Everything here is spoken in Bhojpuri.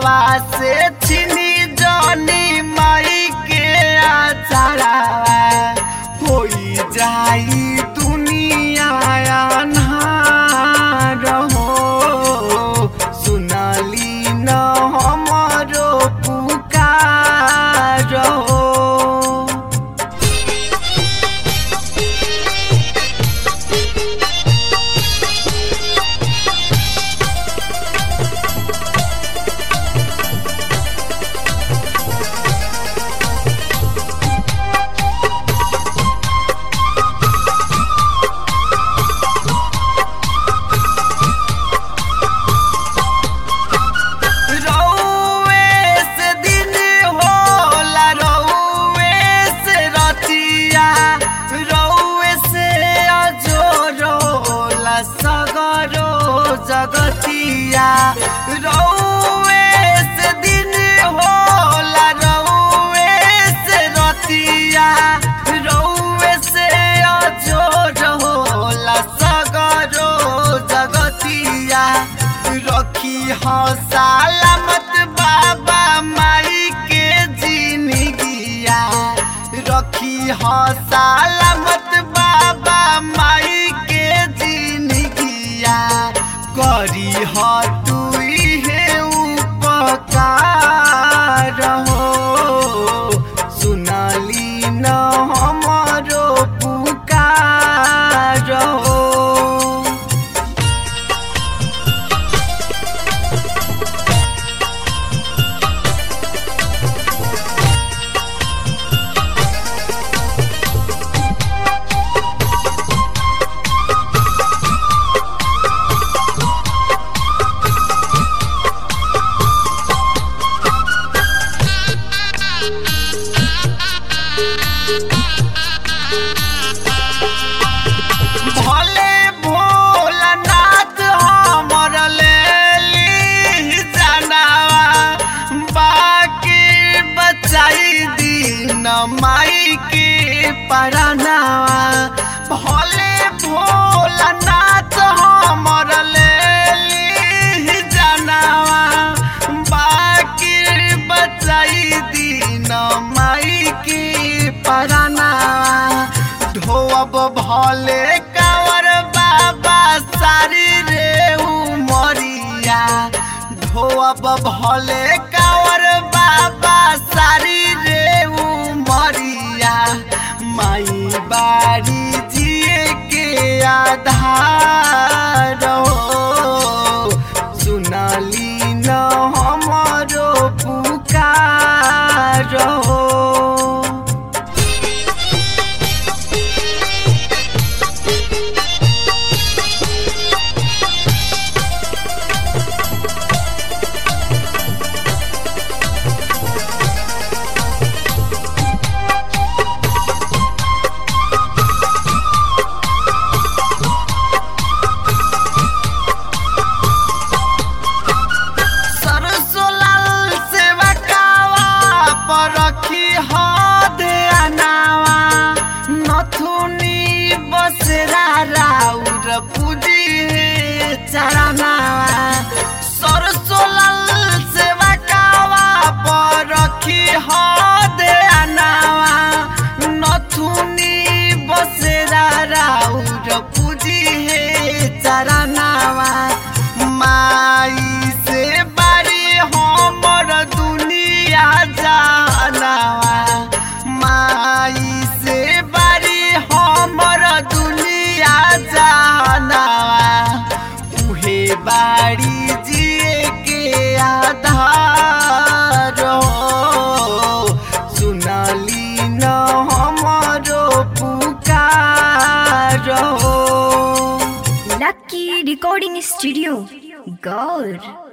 हथवा से छिनी जनी माई के आचारावा होई जाई दुनिया अन्हार हो सुनली न हमरो पुकार हो रउए से दिन होला रउए से रतिया रउए से अजोर होला सगरो जगतिया रउए से दिन होला रउए से रतिया रउए से अजोर होला सगरो जगतिया रखी हो सलामत बाबा माई के जिंदगिया रखी हो सलामत बाबा माई के जिंदगिया करी हो तू हे उपकार हो सुनली न हमरो पुकार हो भले भोलानाथ हमर लेली जनावा बाकी बचाई दिन माई के परनावा भले भोलानाथ हमर लेली जनावा बाकी बचाई दिन माई के परनावा ढोअब भले कावर बाबा सारी रे उमरिया ढोअब भले कावर बाबा सारी रे उमरिया माई बारी जिए के आधार हो सुनली न हमरो पुकार हो सरसो लाल सेवा कावा पर रखी हो दे अनावा नथुनी बसेरा राउर पूजी चरनावा सरसो लाल सेवा कावा पर रखी हो दे अनावा नथुनी बसेरा राउर पूजी चरनावा माई से बारी हमर दुनिया जानावा माई से बारी हमर दुनिया जानावा उहे बारी जिए के आधार हो सुनली न हमरो पुकार हो Lucky Recording Studio, Gaur.